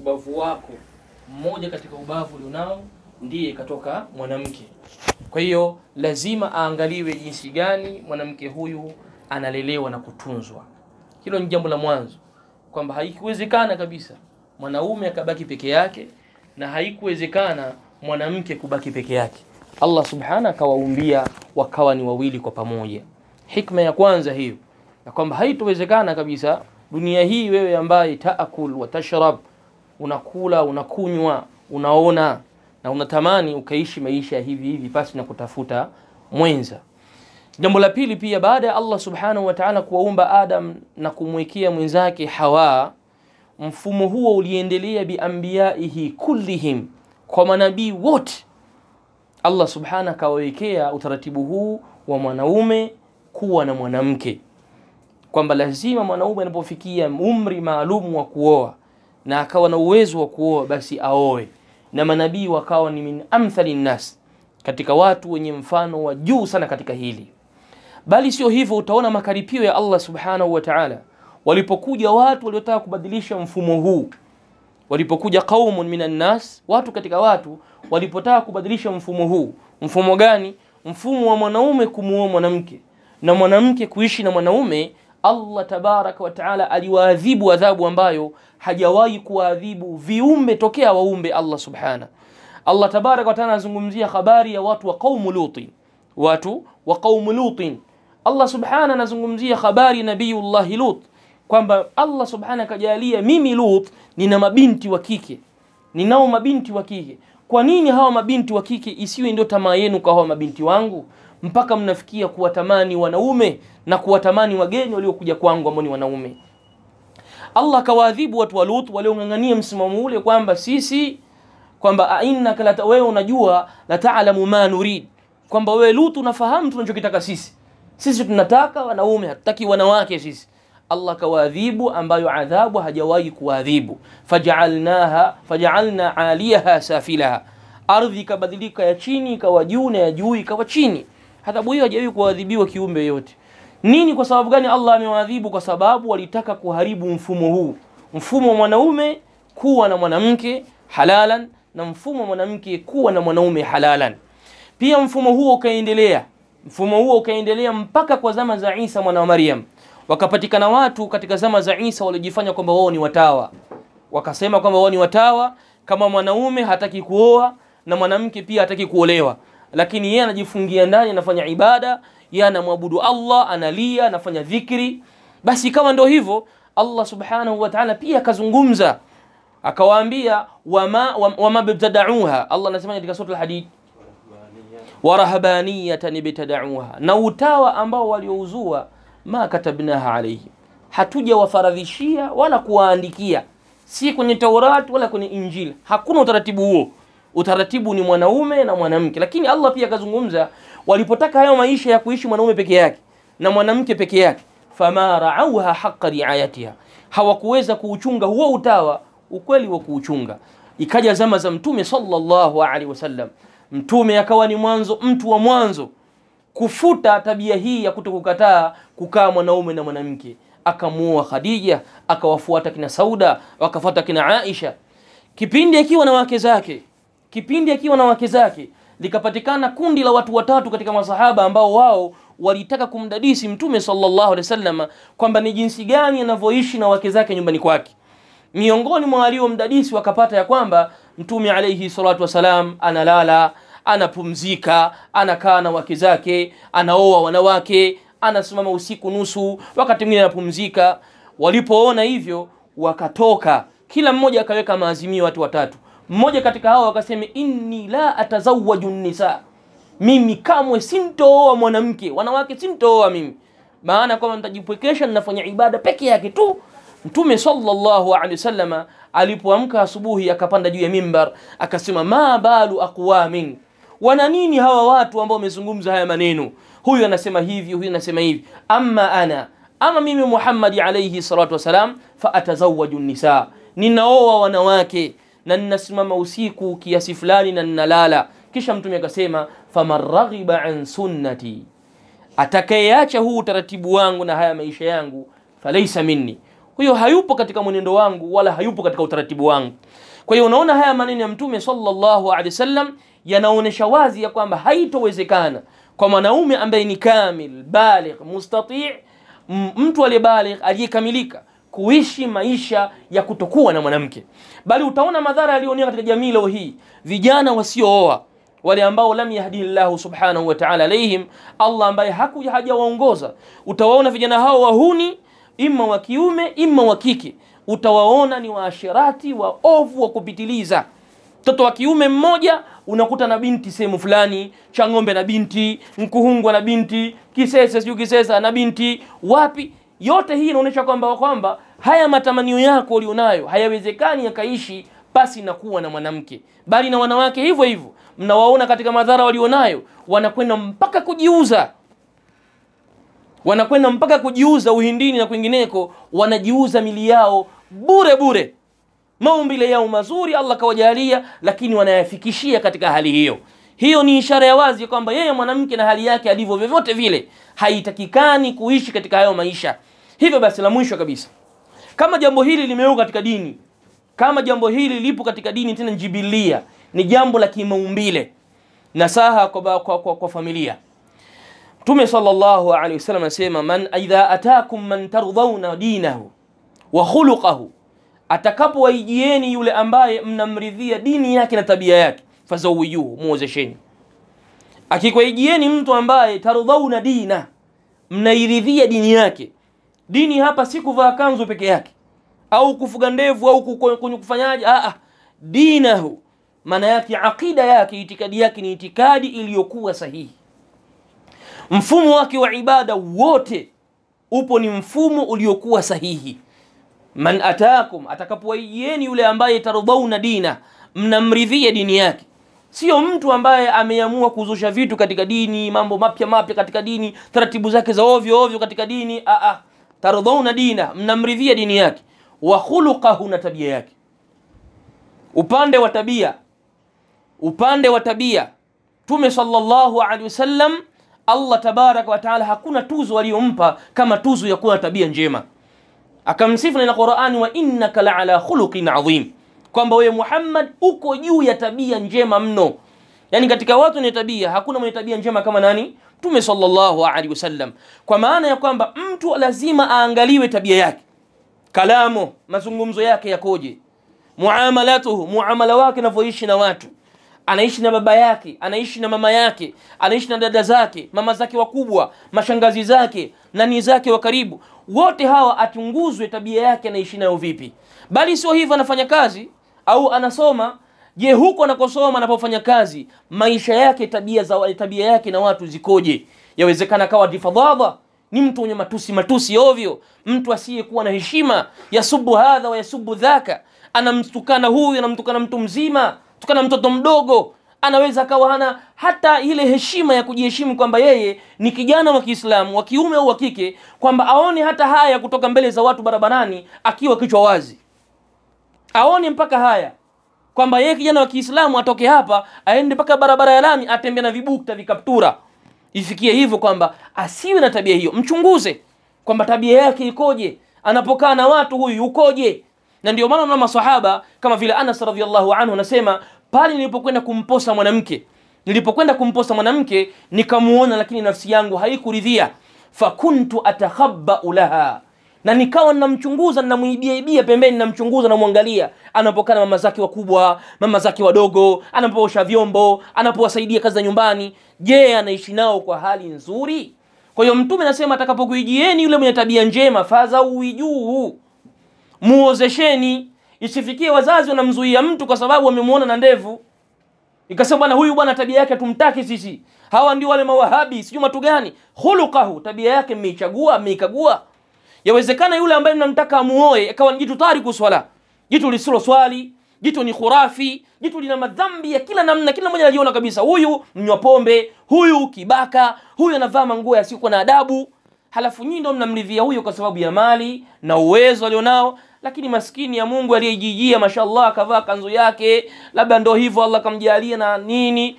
ubavu wako mmoja katika ubavu ulionao ndiye katoka mwanamke. Kwa hiyo lazima aangaliwe jinsi gani mwanamke huyu analelewa na kutunzwa. Hilo ni jambo la mwanzo, kwamba haikuwezekana kabisa mwanaume akabaki peke yake na haikuwezekana mwanamke kubaki peke yake. Allah subhanahu akawaumbia wakawa ni wawili kwa pamoja. Hikma ya kwanza hiyo, na kwamba haitowezekana kabisa dunia hii, wewe ambaye taakul wa tashrab, unakula unakunywa, unaona na unatamani ukaishi maisha hivi hivi pasi na kutafuta mwenza. Jambo la pili pia, baada ya Allah subhanahu wa ta'ala kuwaumba Adam na kumwekea mwenzake Hawa, mfumo huo uliendelea biambiyaihi kullihim, kwa manabii wote. Allah subhanahu akawawekea utaratibu huu wa mwanaume kuwa na mwanamke, kwamba lazima mwanaume anapofikia umri maalum wa kuoa na akawa na uwezo wa kuoa, basi aoe, na manabii wakawa ni min amthali nnas, katika watu wenye mfano wa juu sana katika hili. Bali sio hivyo, utaona makaripio ya Allah subhanahu wa ta'ala walipokuja watu waliotaka kubadilisha mfumo huu, walipokuja qaumun minan nas, watu katika watu walipotaka kubadilisha mfumo huu. Mfumo gani? Mfumo wa mwanaume kumuoa mwanamke na mwanamke kuishi na mwanaume. Allah tabaraka wa taala aliwaadhibu adhabu ambayo hajawahi kuwaadhibu viumbe tokea waumbe Allah subhana. Allah tabaraka wa taala anazungumzia habari ya watu wa qaumu Lutin, watu wa qaumu Lutin. Allah subhana anazungumzia habari ya nabiyullahi Lut kwamba Allah subhana akajalia mimi Lut nina mabinti wa kike, ninao mabinti wa kike. Kwa nini hawa mabinti wa kike isiwe ndio tamaa yenu kwa hawa mabinti wangu, mpaka mnafikia kuwatamani wanaume na kuwatamani wageni waliokuja kwangu ambao ni wanaume? Allah akawaadhibu watu wa Lut waliong'ang'ania msimamo ule kwamba sisi kwamba ainnaka la wewe unajua la taalamu ma nurid, kwamba wewe Lut unafahamu tunachokitaka sisi. Sisi tunataka wanaume, hatutaki wanawake sisi. Allah kawaadhibu ambayo adhabu hajawahi kuadhibu. Fajaalnaha fajaalna aliyaha safilaha, ardhi ikabadilika ya chini ikawa juu na ya juu ikawa chini. Adhabu hiyo hajawahi kuadhibiwa kiumbe yote. Nini? Kwa sababu gani Allah amewaadhibu? Kwa sababu walitaka kuharibu mfumo huu, mfumo wa mwanaume kuwa na mwanamke halalan na mfumo wa mwanamke kuwa na mwanaume halalan. Pia mfumo huo ukaendelea, mfumo huo ukaendelea mpaka kwa zama za Isa mwana wa Maryam wakapatikana watu katika zama za Isa waliojifanya kwamba wao ni watawa, wakasema kwamba wao ni watawa, kama mwanaume hataki kuoa na mwanamke pia hataki kuolewa, lakini yeye anajifungia ndani, anafanya ibada, yeye anamwabudu Allah, analia, anafanya dhikri. Basi kama ndio hivyo, Allah subhanahu wa ta'ala pia akazungumza akawaambia, wama wama bibtadauha. Allah anasema katika sura al-Hadid, warahabaniyatan ibtadauha, na utawa ambao waliouzua ma katabnaha alaihim, hatuja wafaradhishia wala kuwaandikia, si kwenye Taurati wala kwenye Injili. Hakuna utaratibu huo. Utaratibu ni mwanaume na mwanamke. Lakini Allah pia akazungumza, walipotaka hayo maisha ya kuishi mwanaume peke yake na mwanamke peke yake, fama raauha haqa riayatiha, hawakuweza kuuchunga huo utawa ukweli wa kuuchunga. Ikaja zama za Mtume sallallahu alaihi wasallam, Mtume akawa ni mwanzo, mtu wa mwanzo kufuta tabia hii ya kutokukataa kukaa mwanaume na mwanamke. Akamuoa Khadija, akawafuata kina Sauda, wakafuata kina Aisha, kipindi akiwa na wake zake, kipindi akiwa na wake zake, likapatikana kundi la watu watatu katika masahaba ambao wao walitaka kumdadisi Mtume sallallahu alaihi wasallam kwamba ni jinsi gani anavyoishi na wake zake nyumbani kwake. Miongoni mwa waliomdadisi wakapata ya kwamba Mtume alaihi salatu wasalam analala anapumzika, anakaa na wake zake, anaoa wanawake, anasimama usiku nusu, wakati mwingine anapumzika. Walipoona hivyo, wakatoka, kila mmoja akaweka maazimio, watu watatu. Mmoja katika hao akasema, inni la atazawaju nisa, mimi kamwe sintooa mwanamke, wanawake sintooa mimi, maana kwamba nitajipwekesha, ninafanya ibada peke yake tu. Mtume sallallahu alaihi wasallam alipoamka asubuhi, akapanda juu ya mimbar, akasema, ma balu aqwamin wana nini hawa watu ambao wamezungumza haya maneno? Huyu anasema hivi, huyu anasema hivi. Amma ana, ama mimi Muhammad alayhi salatu wasalam, fa atazawaju nisa, ninaoa wanawake na ninasimama usiku kiasi fulani na ninalala. Kisha Mtume akasema, faman raghiba an sunnati, atakayeacha huu utaratibu wangu na haya maisha yangu, falaisa minni, huyo hayupo katika mwenendo wangu wala hayupo katika utaratibu wangu kwa hiyo unaona haya maneno ya mtume sallallahu alaihi wasallam yanaonyesha wazi ya kwamba haitowezekana kwa mwanaume ambaye ni kamil baligh mustati m- mtu aliyebaligh aliyekamilika kuishi maisha ya kutokuwa na mwanamke bali utaona madhara yaliyoonea katika jamii leo hii vijana wasiooa wale ambao lam yahdihi llahu subhanahu wa ta'ala alaihim allah ambaye hakuja hajawaongoza utawaona vijana hao wahuni imma wa kiume imma wa kike utawaona ni waashirati waovu wa kupitiliza mtoto wa kiume mmoja unakuta na binti sehemu fulani chang'ombe na binti mkuhungwa na binti kisese sijui kisesa na binti wapi yote hii inaonyesha kwamba kwamba haya matamanio yako ulionayo hayawezekani yakaishi pasi na kuwa na mwanamke bali na wanawake hivyo hivyo mnawaona katika madhara walionayo wanakwenda mpaka kujiuza wanakwenda mpaka kujiuza uhindini na kwingineko wanajiuza mili yao bure bure maumbile yao mazuri allah kawajalia lakini wanayafikishia katika hali hiyo hiyo ni ishara ya wazi kwamba yeye mwanamke na hali yake alivyo vyovyote vile haitakikani kuishi katika hayo maisha hivyo basi la mwisho kabisa kama jambo hili limewekwa katika dini kama jambo hili lipo katika dini tena njibilia ni jambo la kimaumbile nasaha kwa, ba- kwa, kwa, kwa familia mtume sallallahu alaihi wasallam anasema man idha atakum man tardhauna dinahu wa khuluqahu atakapowaijieni yule ambaye mnamridhia dini yake na tabia yake fazawijuhu muozesheni akikwaijieni mtu ambaye tardhauna dina mnairidhia dini yake dini hapa si kuvaa kanzu peke yake au kufuga ndevu au kuko- kwenye kufanyaje ah, ah. dinahu maana yake aqida yake itikadi yake ni itikadi iliyokuwa sahihi mfumo wake wa ibada wote upo ni mfumo uliokuwa sahihi man atakum atakapowaijieni yule ambaye tardhauna dina mnamridhia dini yake sio mtu ambaye ameamua kuzusha vitu katika dini mambo mapya mapya katika dini taratibu zake za ovyo ovyo katika dini ah, ah. tardhauna dina mnamridhia dini yake wa khuluqahu na tabia yake upande wa tabia upande wa tabia tume sallallahu alaihi wasallam allah tabaraka wa taala hakuna tuzo aliyompa kama tuzo ya kuwa na tabia njema akamsifu na qurani wa innaka laala khuluqin adhim kwamba wewe muhammad uko juu ya tabia njema mno yani katika watu wenye tabia hakuna mwenye tabia njema kama nani mtume sallallahu alaihi wasallam kwa maana ya kwamba mtu lazima aangaliwe tabia yake kalamo mazungumzo yake yakoje muamalatuhu muamala wake anavyoishi na watu anaishi na baba yake anaishi na mama yake anaishi na dada zake mama zake wakubwa mashangazi zake nani zake wa karibu wote hawa achunguzwe tabia yake anaishi nayo vipi bali sio hivyo anafanya kazi au anasoma je huko anakosoma anapofanya kazi maisha yake tabia za tabia yake na watu zikoje yawezekana kawa difadhadha ni mtu mwenye matusi matusi ovyo mtu asiyekuwa na heshima yasubu hadha wa yasubu dhaka anamtukana huyu anamtukana mtu mzima tukana mtoto mdogo anaweza akawa hana hata ile heshima ya kujiheshimu kwamba yeye ni kijana wa kiislamu wa kiume au wa kike kwamba aone hata haya kutoka mbele za watu barabarani akiwa kichwa wazi aone mpaka haya kwamba yeye kijana wa kiislamu atoke hapa aende mpaka barabara ya lami atembea na vibukta vikaptura ifikie hivyo kwamba asiwe na tabia hiyo mchunguze kwamba tabia yake ikoje anapokaa na watu huyu yukoje na ndio maana na masahaba kama vile Anas radhiallahu anhu anasema pale nilipokwenda kumposa mwanamke nilipokwenda kumposa mwanamke nikamuona lakini nafsi yangu haikuridhia fakuntu atakhabbau laha na nikawa namchunguza namuibia ibia pembeni namchunguza namwangalia anapokaa na mama zake wakubwa mama zake wadogo anapoosha vyombo anapowasaidia kazi za nyumbani je anaishi nao kwa hali nzuri kwa hiyo mtume anasema atakapokuijieni yule mwenye tabia njema fadhauijuu muozesheni isifikie wazazi wanamzuia mtu kwa sababu wamemuona na ndevu ikasema bwana huyu bwana tabia yake tumtaki sisi hawa ndio wale mawahabi sijui matu gani khuluqahu tabia yake mmeichagua mmeikagua yawezekana yule ambaye mnamtaka amuoe akawa ni jitu tariku swala jitu lisilo swali jitu ni khurafi jitu lina madhambi ya kila namna kila mmoja analiona kabisa huyu mnywa pombe huyu kibaka huyu anavaa manguo yasiyokuwa na adabu halafu nyinyi ndio mnamridhia huyo kwa sababu ya mali na uwezo alionao lakini maskini ya Mungu aliyejijia mashallah akavaa kanzu yake labda ndo hivyo Allah kamjalia na nini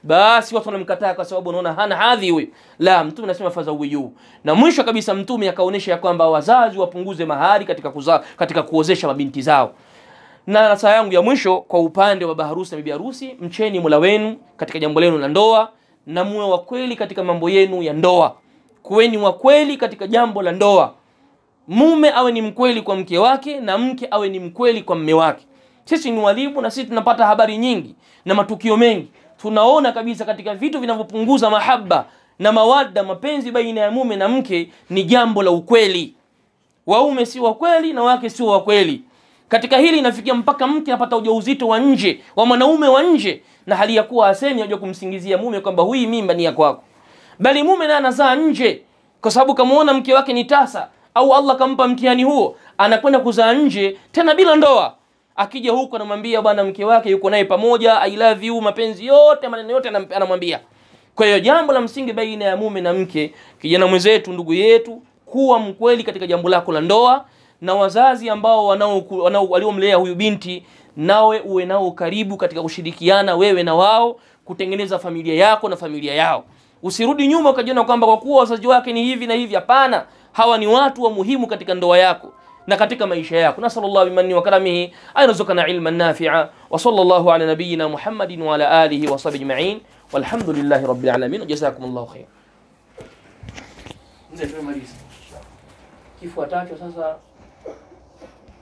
basi watu wanamkataa kwa sababu wanaona hana hadhi huyu. La, mtume anasema fadhawiyu. Na mwisho kabisa mtume akaonyesha ya kwamba wazazi wapunguze mahari katika kuzaa, katika kuozesha mabinti zao. Na nasaha yangu ya mwisho kwa upande wa baharusi na bibi harusi, mcheni Mola wenu katika jambo lenu la ndoa na muwe wa kweli katika mambo yenu ya ndoa. Kuweni wa kweli katika jambo la ndoa. Mume awe ni mkweli kwa mke wake na mke awe ni mkweli kwa mme wake. Sisi ni walimu na sisi tunapata habari nyingi na matukio mengi. Tunaona kabisa katika vitu vinavyopunguza mahaba na mawadda, mapenzi baina ya mume na mke ni jambo la ukweli. Waume si wa kweli na wake sio wa kweli. Katika hili inafikia mpaka mke apata ujauzito wa nje wa mwanaume wa nje, na hali ya kuwa asemi aje kumsingizia mume kwamba huyi mimba ni ya kwako, bali mume naye anazaa nje kwa sababu kamuona mke wake ni tasa, au Allah kampa mtihani huo, anakwenda kuzaa nje tena bila ndoa. Akija huko anamwambia bwana mke wake yuko naye pamoja, I love you, mapenzi yote, maneno yote anam- anamwambia. Kwa hiyo jambo la msingi baina ya mume na mke, kijana mwenzetu, ndugu yetu, kuwa mkweli katika jambo lako la ndoa, na wazazi ambao wanao wanao- waliomlea huyu binti, nawe uwe nao karibu katika kushirikiana wewe na wao kutengeneza familia yako na familia yao. Usirudi nyuma ukajiona kwamba kwa kuwa wazazi wake ni hivi na hivi. Hapana, hawa ni watu wa muhimu katika ndoa yako na katika maisha yako. Nasallallahu bimanni wa karamihi ayarzuqana ilman nafi'a wa sallallahu ala nabiyyina Muhammadin wa ala alihi wa sahbihi ajma'in walhamdulillahi rabbil alamin. Jazakumullahu khair. Mzee tumemaliza. Kifuatacho sasa